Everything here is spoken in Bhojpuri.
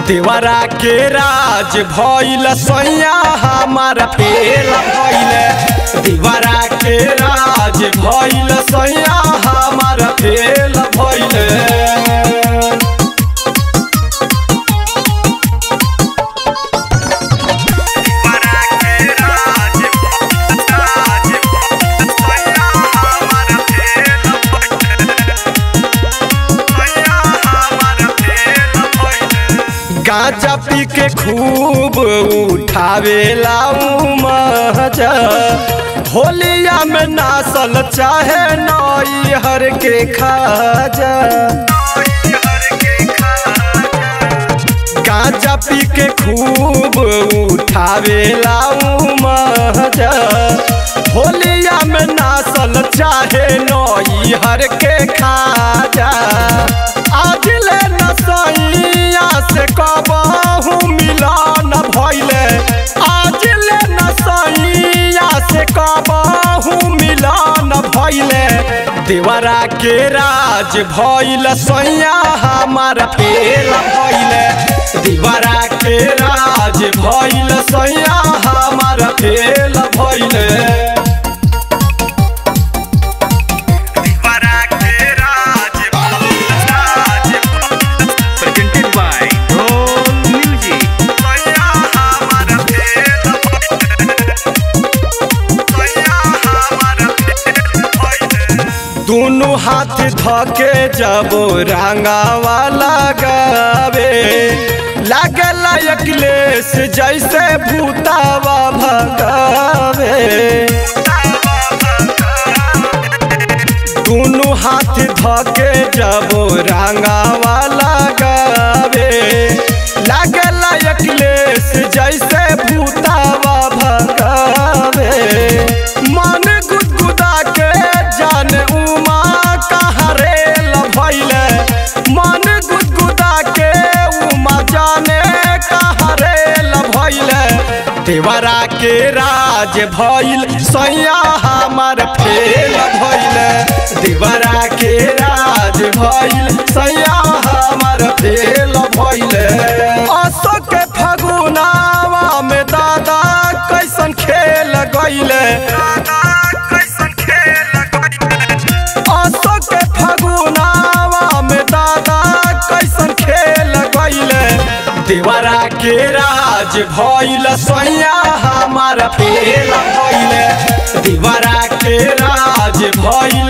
देवरा के राज भइल सैया हमारा फेल भइल देवरा के राज भइल सैया हमारा फेल भइल गांजा पी के खूब उठावेला मजा होलिया में नासल चाहे नई हर के खाजा गांजा पी के खूब उठावेला मजा होलिया में नासल चाहे नई हर के खाजा आज ले नसैया से कबहू मिलन भइले आज ले नसैया से कबहू मिलन भइले देवरा के राज भइल सैया हमारा फेल भइले देवरा के राज भइल सैया हमारा फेल भइले presented by Roll Music. दोनों हाथ धके जब रंगावा लगावे लागला अखिलेश जैसे भूतावा भगावे दोनों हाथ धके जब रंगावा लगावे लागला अखिलेश जैसे भूतावा भगावे मन गुदगुदा के जान उमा कहरे भइले मन गुदगुदा के उमा जाने कहरे भइले देवरा के राज भइल सैया हमार फेल भइले देवरा के राज भइल सैया हमार फेल भइले असो के फगुनावा में दादा कैसन खेल गइले असो के फगुनावा में दादा कैसन खेल गइले देवरा के राज भइल सैया हमारा फेल भइले देवरा के राज भइल